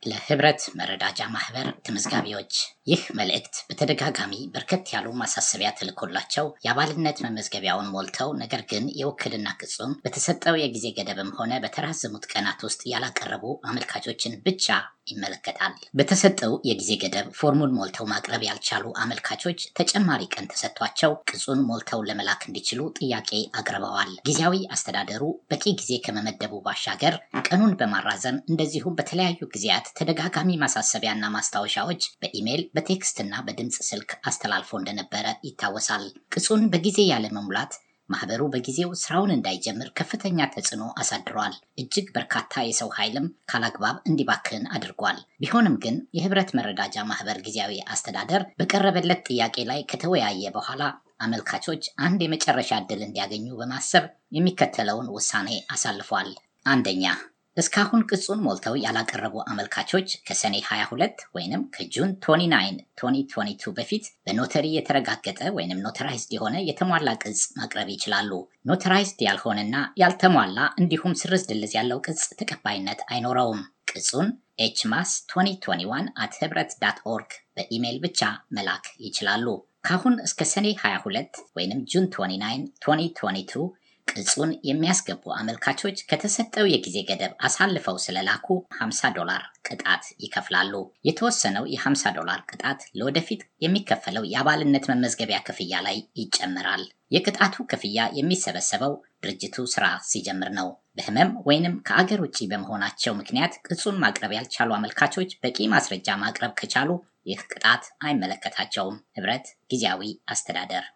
ለህብረት መረዳጃ ማህበር ተመዝጋቢዎች ይህ መልእክት በተደጋጋሚ በርከት ያሉ ማሳሰቢያ ተልኮላቸው የአባልነት መመዝገቢያውን ሞልተው ነገር ግን የውክልና ቅጹን በተሰጠው የጊዜ ገደብም ሆነ በተራዘሙት ቀናት ውስጥ ያላቀረቡ አመልካቾችን ብቻ ይመለከታል። በተሰጠው የጊዜ ገደብ ፎርሙን ሞልተው ማቅረብ ያልቻሉ አመልካቾች ተጨማሪ ቀን ተሰጥቷቸው ቅጹን ሞልተው ለመላክ እንዲችሉ ጥያቄ አቅርበዋል። ጊዜያዊ አስተዳደሩ በቂ ጊዜ ከመመደቡ ባሻገር ቀኑን በማራዘም እንደዚሁም በተለያዩ ጊዜያት ተደጋጋሚ ማሳሰቢያና ማስታወሻዎች በኢሜይል በቴክስት እና በድምፅ ስልክ አስተላልፎ እንደነበረ ይታወሳል። ቅጹን በጊዜ ያለመሙላት ማህበሩ በጊዜው ስራውን እንዳይጀምር ከፍተኛ ተጽዕኖ አሳድሯል። እጅግ በርካታ የሰው ኃይልም ካላግባብ እንዲባክን አድርጓል። ቢሆንም ግን የህብረት መረዳጃ ማህበር ጊዜያዊ አስተዳደር በቀረበለት ጥያቄ ላይ ከተወያየ በኋላ አመልካቾች አንድ የመጨረሻ ዕድል እንዲያገኙ በማሰብ የሚከተለውን ውሳኔ አሳልፏል። አንደኛ እስካሁን ቅጹን ሞልተው ያላቀረቡ አመልካቾች ከሰኔ 22 ወይንም ከጁን 29 2022 በፊት በኖተሪ የተረጋገጠ ወይንም ኖተራይዝድ የሆነ የተሟላ ቅጽ ማቅረብ ይችላሉ። ኖተራይዝድ ያልሆነና ያልተሟላ እንዲሁም ስርዝ ድልዝ ያለው ቅጽ ተቀባይነት አይኖረውም። ቅጹን ኤችማስ 2021 አት ህብረት ዳት ኦርግ በኢሜይል ብቻ መላክ ይችላሉ። ካሁን እስከ ሰኔ 22 ወይንም ጁን 29 2022 ቅጹን የሚያስገቡ አመልካቾች ከተሰጠው የጊዜ ገደብ አሳልፈው ስለላኩ 50 ዶላር ቅጣት ይከፍላሉ። የተወሰነው የ50 ዶላር ቅጣት ለወደፊት የሚከፈለው የአባልነት መመዝገቢያ ክፍያ ላይ ይጨመራል። የቅጣቱ ክፍያ የሚሰበሰበው ድርጅቱ ስራ ሲጀምር ነው። በህመም ወይንም ከአገር ውጭ በመሆናቸው ምክንያት ቅጹን ማቅረብ ያልቻሉ አመልካቾች በቂ ማስረጃ ማቅረብ ከቻሉ ይህ ቅጣት አይመለከታቸውም። ህብረት ጊዜያዊ አስተዳደር